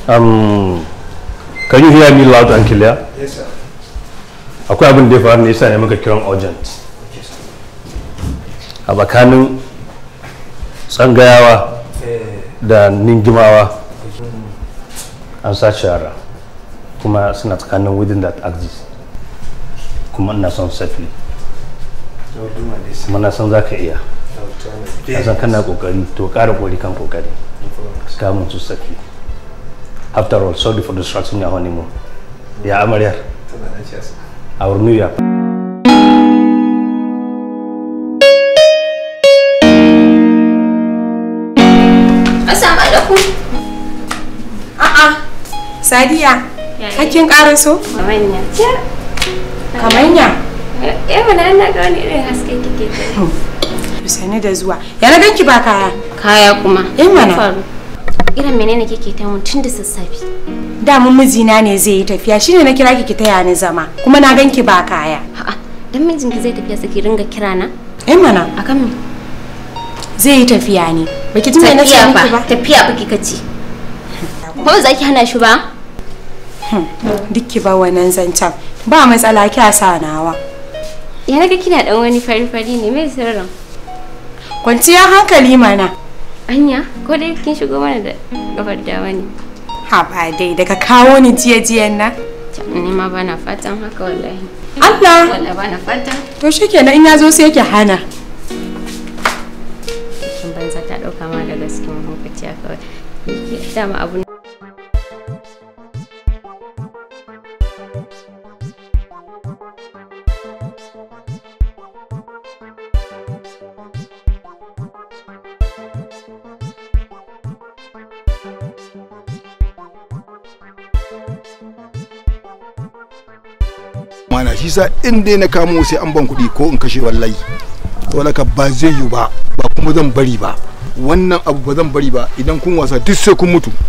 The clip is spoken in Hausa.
Um, can you hear me loud and clear? Yes, sir. Akwai abin da ya faru ne yasa ne muka kiran urgent. Okay, sir. A tsakanin tsangayawa Eh, da ningimawa an sace yara kuma suna tsakanin within that axis kuma ina son safely I'll do my best. kuma na san za ka iya I'll try my na best. san kana kokari to ƙara kokari kan kokari No problem, sir. kamun su safely after all sorry for distracting your honeymoon ya amaryar Tana nan shi, sir. our new year Assalamu alaikum. A'a, Sadiya, hakkin karaso? Mamanya. Kamanya. Eh mana na ga wani irin haske kike ta. Sani da zuwa. Ya na ganki ba kaya. Kaya kuma. Eh, mana. Me faru? Irin menene kike ta mun tun da sassafe? Da mun mijina ne zai yi tafiya shine na kira ki ki taya ni zama. Kuma na ganki ba kaya. A'a, dan mijinki zai tafiya saki ringa kira na? Eh mana, Akan me? zai yi tafiya ne. Baki ji me na ce Tafiya miki fa, ba? tafiya fa kika ce. Ko za ki hana shi ba? Duk ki ba wannan zancen. Ba matsala kya sa nawa. Ya naga kina dan wani fari-fari ne mai sirrin. Kwanciyar hankali mana. Anya, ko dai kin shigo mana da gabar dawa ne. Ha ba dai daga kawo ni jiya jiyan nan. Ni ma bana fatan haka wallahi. Allah. Wallahi bana fatan. To shikenan in ya zo sai ki hana. Kin banza ta dauka ma da gaske mahaukaciya kawai. Dama abu mana shi sa in dai na kamo sai an ban kuɗi ko in kashe wallahi to laka ba zai yi ba ba kuma zan bari ba wannan abu ba zan bari ba idan kun wasa duk sai kun mutu